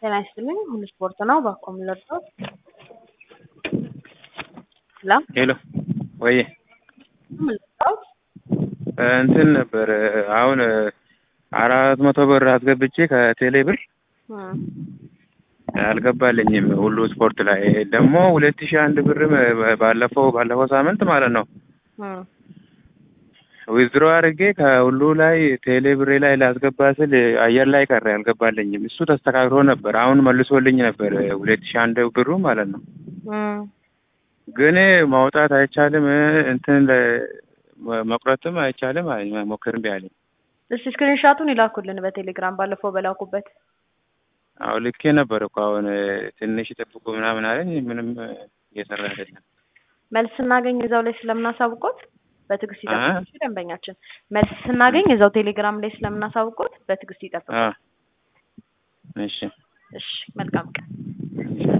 ጤና ይስጥልኝ ሁሉ ስፖርት ነው ባኮም ለርቶት ላ ሄሎ ወይ ምልጣት እንትን ነበር አሁን አራት መቶ ብር አስገብቼ ከቴሌ ብር አልገባልኝም። ሁሉ ስፖርት ላይ ደግሞ ሁለት ሺህ አንድ ብርም ባለፈው ባለፈው ሳምንት ማለት ነው ዊዝድሮ አድርጌ ከሁሉ ላይ ቴሌ ብሬ ላይ ላስገባ ስል አየር ላይ ቀረ፣ አልገባልኝም። እሱ ተስተካክሎ ነበር፣ አሁን መልሶልኝ ነበር ሁለት ሺህ አንድ ብሩ ማለት ነው። ግን ማውጣት አይቻልም፣ እንትን መቁረጥም አይቻልም። ሞክር እምቢ አለኝ። እስቲ ስክሪንሻቱን ይላኩልን በቴሌግራም ባለፈው በላኩበት። አዎ ልኬ ነበር እኮ አሁን ትንሽ ይጠብቁ ምናምን አለኝ። ምንም እየሰራ አይደለም። መልስ ስናገኝ እዛው ላይ ስለምናሳውቆት በትዕግስት ይጠብቁ። ደንበኛችን መልስ ስናገኝ እዛው ቴሌግራም ላይ ስለምናሳውቆት በትዕግስት ይጠብቁ። እሺ እሺ፣ መልካም ቀን።